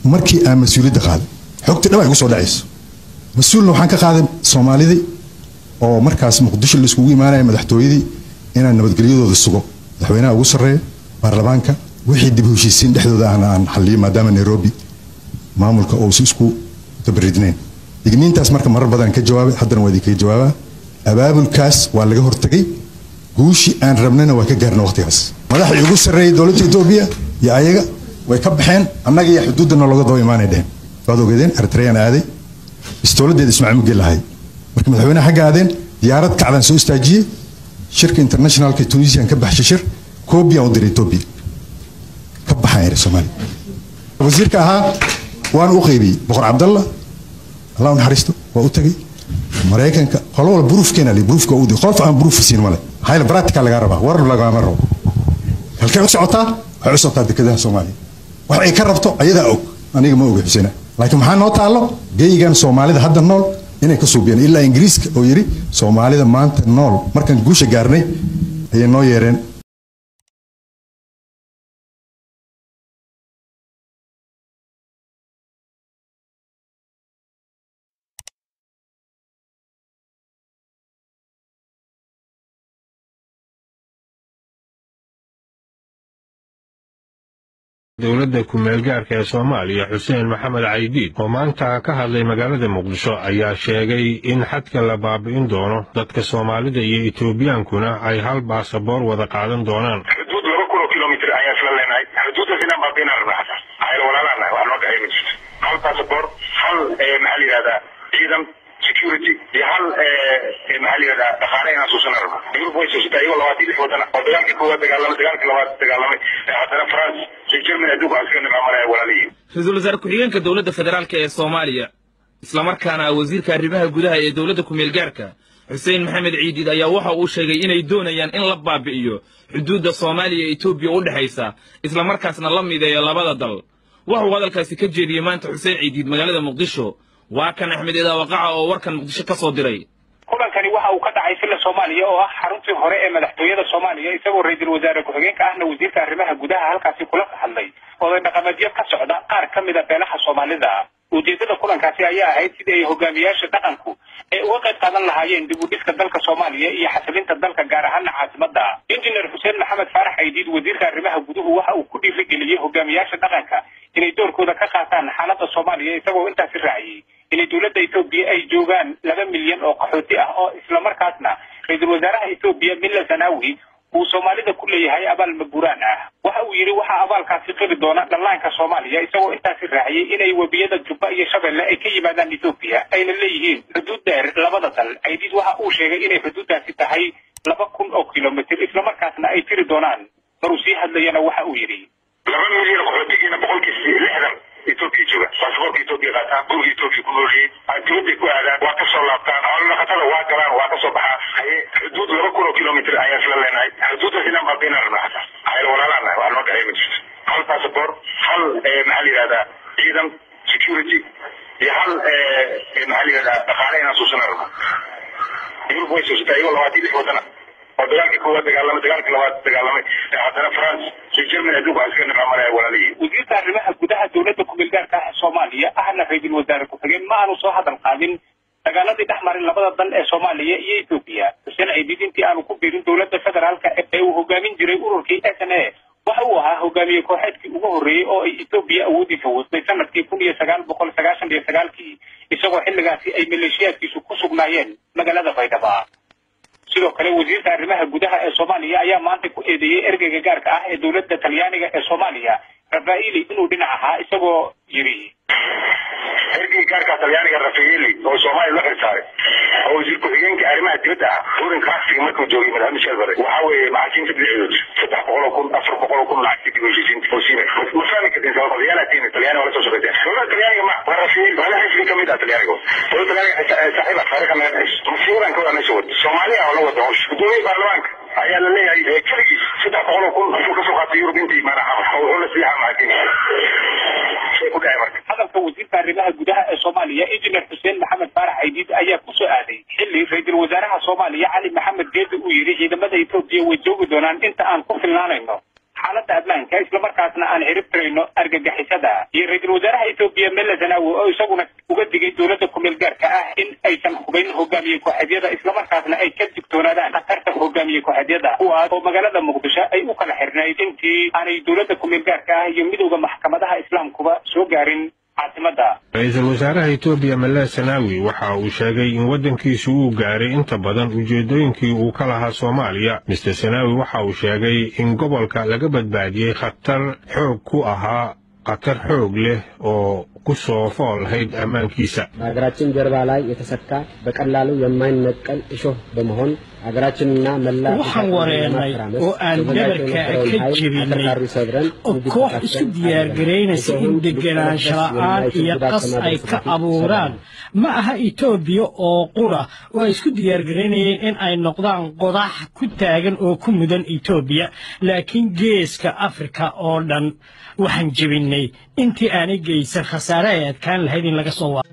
markii aan mas-uuliyadda qaaday xogtii dhab ay gu soo dhacayso mas-uulna waxaan ka qaaday soomaalidii oo markaas muqdisho la iskugu imaanaya madaxtooyadii inaan nabadgelyadooda sugo madaxweynaha ugu sarreeya baarlamaanka wixii dib u heshiisiin dhexdooda ahna aan xalliyo maadaama nairobi maamulka uusi isku tabaridnayn digniintaas marka marar badan ka jawaabay haddana waa idinkaga jawaabaa abaabulkaas waa laga hortagay guushii aan rabnayna waa ka gaarna waqtigaas madaxii ugu sarreeyay dowladda etoobiya iyo ayaga way ka baxeen annaga iyo xuduudana looga daba imaanay dheheen waad ogeedeen eritreyaan aaday istowladeeda ismaaciil mugeel lahay marka madaxweynaha xagga aadeen diyaarad kacdaan soo istaajiyey shirka internationalka tunisian ka baxshay shir koobiyan u diray etoobiya ka baxaan yiri soomaaliya wasiirka ahaa waan u qaybiyey boqor cabdalla allah u naxariisto waa u tagay maraykanka qolo wala buruufkeena li buruufka udi qof aan buruuf siin male hayla practical laga rabaa warar lagama rabo halkay u socotaa waxay u socotaa dekedaha soomaaliya wax ay ka rabto ayadaa og aniga ma oga xuseyna laakiin maxaa noo taallo geyigan soomaalida hadda nool inay ka suubiyeen ilaa ingiriiska oo yidhi soomaalida maanta nool markaan guusha gaarnay ayay noo yeereen dowladda ku-meelgaarka ee soomaaliya xuseen maxamed caydiid oo maanta ka hadlay magaalada muqdisho ayaa sheegay in xadka la baabi'in doono dadka soomaalida iyo etoobiyaankuna ay hal baasaboor wada qaadan doonaan xuduud laba kun oo kilomitr ayaan isla leenahay xuduuddaas inaan baabi'inaan rabnaa xataa ayl walaalanahay wax noo dhexeey ma jirto hal baasaboor hal maxaa la yidhahdaa ciidan security iyo hal maxaa la yidhahdaa dhaqaale inaan suusana rabno yurub way suusatay iyagoo labaatan lix wadana oo dagaalkii koowaad dagaalamay dagaalkii labaad dagaalamay haddana france iyo germany adduunka aan iska nimaamanaya walaalihiin ra-iisul wasaare ku-xigeenka dowladda federaalk ee soomaaliya islamarkaana wasiirka arrimaha gudaha ee dowladda ku-meelgaarka xuseen maxamed ciidiid ayaa waxa uu sheegay inay doonayaan in la baabi'iyo xuduudda soomaaliya ee etoobiya u dhexaysa islamarkaasna la mideeyo labada dal waxuu hadalkaasi ka jeediyey maanta xuseen ciidiid magaalada muqdisho waa kan axmed eedaawaqaca oo warkan muqdisho ka soo diray kulankani waxa uu ka dhacay silla soomaaliya oo ah xaruntii hore ee madaxtooyada soomaaliya isagoo ra-iisul wasaare ku-xigeenka ahna wasiirka arrimaha gudaha halkaasi kula hadlay oday dhaqameedyo ka socda qaar ka mid a beelaha soomaalida ujeedada kulankaasi ayaa ahayd sidii ay hogaamiyaasha dhaqanku ay uga qayb qaadan lahaayeen dib u dhiska dalka soomaaliya iyo xasilinta dalka gaar ahaana caasimada injineer xuseen maxamed faarax aydiid wasiirka arrimaha guduhu waxa uu ku dhiirigeliyey hogaamiyaasha dhaqanka inay doorkooda ka qaataan xaaladda soomaaliya isagoo intaasi raaciyey inay dowladda etoobiya ay joogaan laba milyan oo qaxooti ah oo islamarkaasna ra-iisul wasaaraha etoobiya milla zanaawi uu soomaalida ku leeyahay abaal maguuraan ah waxa uu yidhi waxaa abaalkaasi qiri doona dhallaanka soomaaliya isagoo intaasi raaciyey inay webiyada jubba iyo shabeelle ay ka yimaadaan etoobiya ayna leeyihiin xuduud dheer labada dal aydiid waxa uu sheegay inay xuduuddaasi tahay laba kun oo kilomitr islamarkaasna ay tiri doonaan maruu sii hadlayana waxa uu yidhi laba milyan qaxootigiina boqolkiis lixdan etoobiya jooga baasaboorka etoobiya qaataan guriga etoobiya ku noolyihiin dibadday ku aadaan waa ka soo laabtaan xoolodhaqatada waa galaan waa ka soo baxaan haye xuduud laba kun oo kilomitr ayaan isla leenahay xuduuddaas inaan baabi'inaan rabnaa xataa ayl walaalanahay wax noo dhexeey ma jirto hal baasaboor hal maxaa la yidhahdaa ciidan security iyo hal maxaa la yidhahdaa dhaqaale inaan suusana rabno yurub way suusatay iyagoo labaatan lix wadana oo dagaalkii koowaad dagaalamay dagaalkii labaad dagaalamay haddana france iyo germany adduunka aan iska nimaamanaya walaalihiin wasiirka arrimaha gudaha dowladda ku-meelgaarka ah soomaaliya ahna ra-iisul wasaare ku-xigeen ma aanu soo hadal qaadin dagaaladii dhex marin labada dal ee soomaaliya iyo etoobiya xuseen ciidid intii aanu ku biirin dowladda federaalka ee uu hogaamin jiray ururkii s n a waxa uu ahaa hogaamiye kooxeedkii ugu horreeyey oo ay etoobiya awoodiisa wastay sanadkii kun iyo sagaal boqol sagaashan iyo sagaalkii isagoo xilligaasi ay maleeshiyaadkiisu ku sugnaayeen magaalada baydhaba sidoo kale wasiirka arrimaha gudaha ee soomaaliya ayaa maanta ku eedeeyey ergeyga gaarka ah ee dowladda talyaaniga ee soomaaliya rafaeli inuu dhinac ahaa isagoo yidhi ergeyga gaarka talyaaniga rafaeli oo soomaaliya loo xirsaaray oo wasiir ku-xigeenka arrimaha dibadda ah furin kaasiga markuu joogay madaxweyne michel bare waxa weeye maxaakiimta dhinaceedood saddex boqol oo kun afar boqol oo kun lacagtii dib u heshiisiinta oo siina ma fahmi kartin sabab talyaana tiina talyaani waa la soo shaqayseen dowladda talyaaniga ma waa rafaeli waa la xisbi kamid ah talyaaniga dowladda talyaaniga saaxiib ah taariikha naga dhexayso masiibadan ka wada meesha wada soomaaliya oo la wada howsha gudoomiye baarlamaanka ayaa la leeyahay keligiis saddex boqol oo kun asuu kasoo qaatay yurub intii maanaha wuxuu la siiyaa maxaakiimta shay ku dhacay marka hadalka wasiirka arrimaha gudaha ee soomaaliya injineer xuseen maxamed faarax aydiid ayaa ku soo aaday xilli ra-iisul wasaaraha soomaaliya cali maxamed geedi uu yidhi ciidamada etoobiya way joogi doonaan inta aan ku filnaanayno xaalad xaaladda ammaanka islamarkaasna aan ciribtirayno argagixisada iyo ra-iisul wasaaraha etoobiya mele zanaawi oo isaguna uga digay dowladda kumeel gaarka ah in aysan hubayn hogaamiye kooxeedyada islamarkaasna ay ka digtoonaadaan khatarta hogaamiye kooxeedyada kuwaas oo magaalada muqdisho ay u kala xirnayd intii aanay dowladda kumeel gaarka ah iyo midowda maxkamadaha islaamkuba soo gaarin caasimada ra-iisul wasaaraha etoobiya mele sanaawi waxa uu sheegay in waddankiisu uu gaaray inta badan ujeeddooyinkii uu ka lahaa soomaaliya mister sanaawi waxa uu sheegay in gobolka laga badbaadiyey khatar xoog ku ahaa khatar xoog leh oo ku soo fool lahayd ammaankiisa በሀገራችን ጀርባ ላይ የተሰካ በቀላሉ የማይነቀል እሾህ በመሆን ሀገራችንና መላ waxaan wareernay oo aan dhabarka ka jebinay oo koox isku diyaargaraynaysa in degenaansho la'aan iyo qas ay ka abuuraan ma aha etoobiya oo qura oo ay isku diyaargaraynayeen in ay noqdaan qodax ku taagan oo ku mudan etoobiya laakiin geeska afrika oo dhan waxaan jebinay intii aanay geysan khasaare ay adkaan lahayd in laga soo